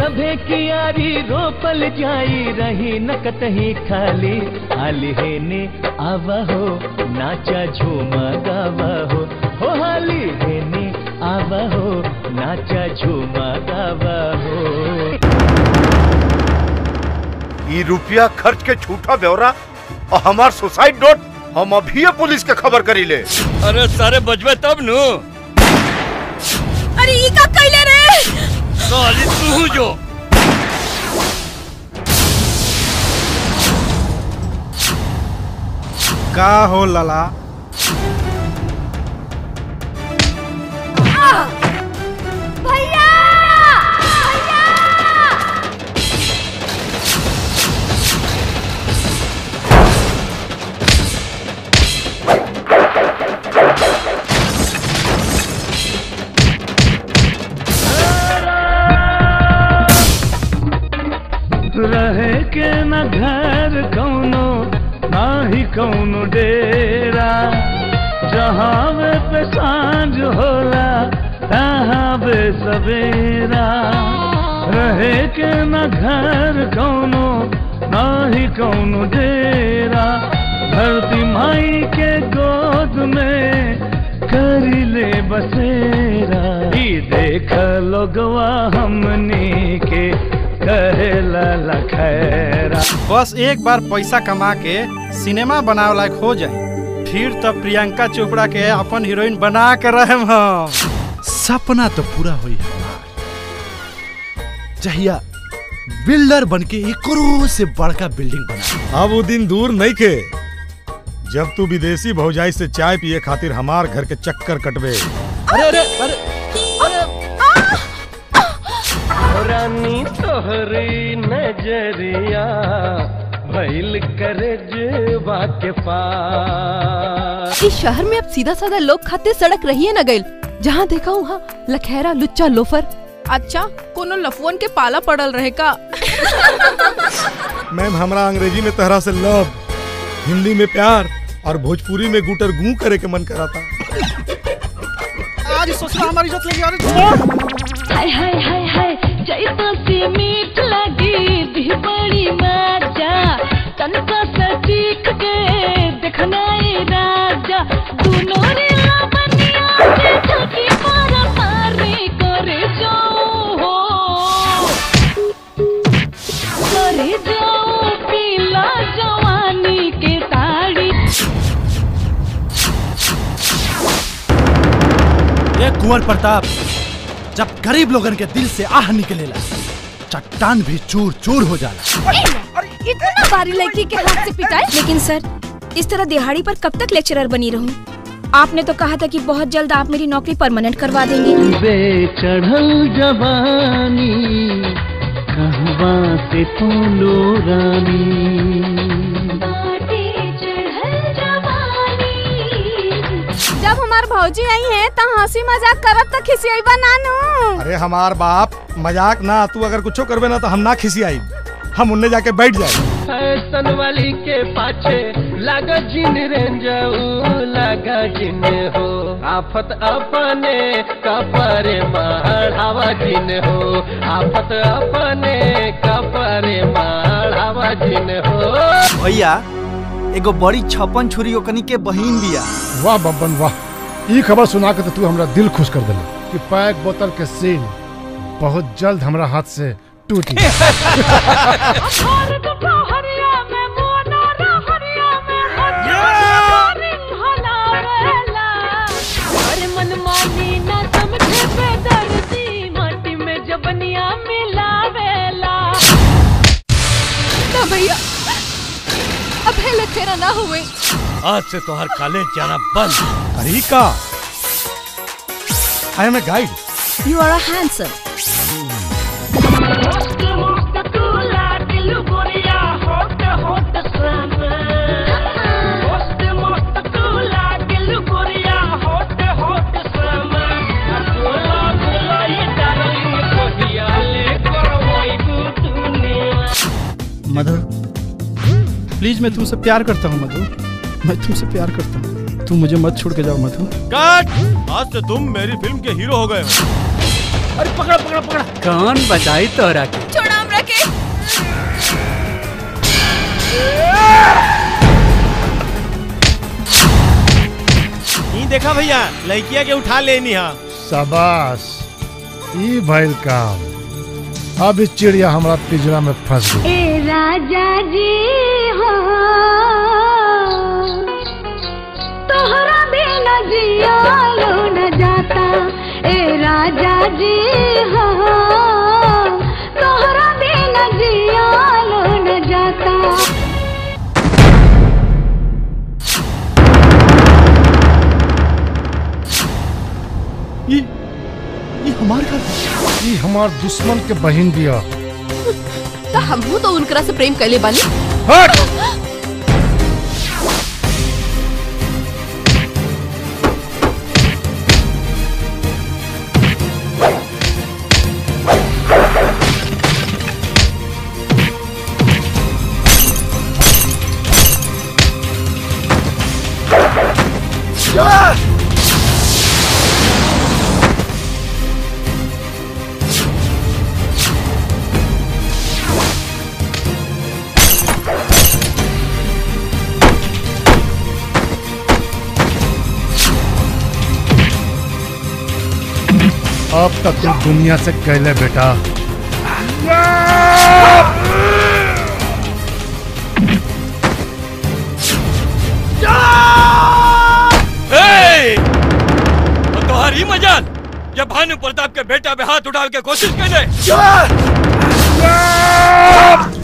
सभे कियारी रोपल जाई रही न कतही खाली हाली हेने आवा हो नाचा झूमा गावा हो हो हाली हेने आवा हो नाचा झूमा गावा हो ई रुपया खर्च के झूठा ब्यौरा और हमार सुसाइड नोट हम अभी पुलिस के खबर करी ले अरे सारे बजबे तब नु अरे ई का कैले रे साली तू जो का हो लला भैया रहे के न घर कौनो ना ही कौनो डेरा जहाँ वे पे सांझ होला तहाँ बे सवेरा रहे के न घर कौनो ना ही कौनो डेरा धरती माई के गोद में करी ले बसेरा ई देख लोगवा हमनी के कहेला लखैरा बस एक बार पैसा कमा के सिनेमा बनावे लायक हो जाए फिर तो प्रियंका चोपड़ा के अपन हीरोइन बना के रहे हम सपना तो पूरा हुई हमार चाहिए बिल्डर बन के एक करोड़ से बड़का बिल्डिंग बना अब वो दिन दूर नहीं के जब तू विदेशी भौजाई से चाय पिए खातिर हमार घर के चक्कर कटवे अरे अरे अरे रानी तोहरी नजरिया भइल करे जुबा के पास इस शहर में अब सीधा साधा लोग खाते सड़क रही है न गइल जहाँ देखा वहाँ लखेरा लुच्चा लोफर अच्छा कोनो लफुअन के पाला पड़ल रहे का मैम हमरा अंग्रेजी में तहरा से लव हिंदी में प्यार और भोजपुरी में गुटर गू करे के मन कराता आज सोचना हमारी इज्जत लेगी अरे हाय हाय हाय हाय जैसा सी मीठ लगी दी बड़ी मजा तनका सा चीख के देखना ये राजा दोनों रे लावनिया के छकी मारा मारी करे जाओ हो करे जाओ पीला जवानी के ताड़ी ये कुंवर प्रताप जब गरीब लोगन के दिल से आह निकलेला चट्टान भी चूर चूर हो जाला इतना बारी लड़की के हाथ से पिटाई लेकिन सर इस तरह दिहाड़ी पर कब तक लेक्चरर बनी रहूं? आपने तो कहा था कि बहुत जल्द आप मेरी नौकरी परमानेंट करवा देंगे बेचढ़ल जवानी कहवा से तू लो रानी जब हमार भौजी आई है तो हंसी मजाक करब तो खिसियाई बनानू अरे हमार बाप मजाक ना तू अगर कुछो करबे ना तो हम ना खिसी आई हम उन्ने जाके बैठ जाए फैशन वाली के पाछे लगा जिन रेंजाऊ लगा जिन हो आफत अपने कपरे बढ़ावा जिन हो आफत अपने कपरे बढ़ावा जिन हो भैया एगो बड़ी छप्पन छुरी ओकनी के बहिन बिया वाह बब्बन वाह ई खबर सुना के तो तू हमरा दिल खुश कर दिला कि पैक बोतल के सील बहुत जल्द हमरा हाथ से टूटी अरे मन मानी ना समझे बेदर्दी माटी में जबनिया मिलावेला ना भैया अब है लखेरा ना हुए आज से तोहर कॉलेज जाना बंद अरे का I am a guide you are a handsome मस्त मस्त तूला दिल गोरिया होट होट समा मस्त मस्त तूला दिल गोरिया होट होट समा बोला बोला ये डार्लिंग कोहिया ले करवाई तूने मधु प्लीज मैं तुमसे प्यार करता हूँ मधु मैं तुमसे प्यार करता हूँ तुम मुझे मत छोड़ के जाओ मधु कट आज से तुम मेरी फिल्म के हीरो हो गए हो अरे पकड़ा पकड़ा पकड़ा कौन बचाई तोरा के छोड़ा हमरा के ई देखा भैया लड़किया के उठा लेनी हा शाबाश ई भइल काम अब इस चिड़िया हमारा पिंजरा में फंस गई ए राजा जी हो तोहरा बिना जियालो न जाता ए राजा जी हो तोहरा बिना जियालो न जाता ई ई हमार घर ई हमार दुश्मन के बहन दिया तो हमहू तो उनकरा से प्रेम कैले बानी हट अब तक तू दुनिया से कहले बेटा ए! और तुम्हारी मजाल ये भानु प्रताप के बेटा पे हाथ उठाने की कोशिश कर दे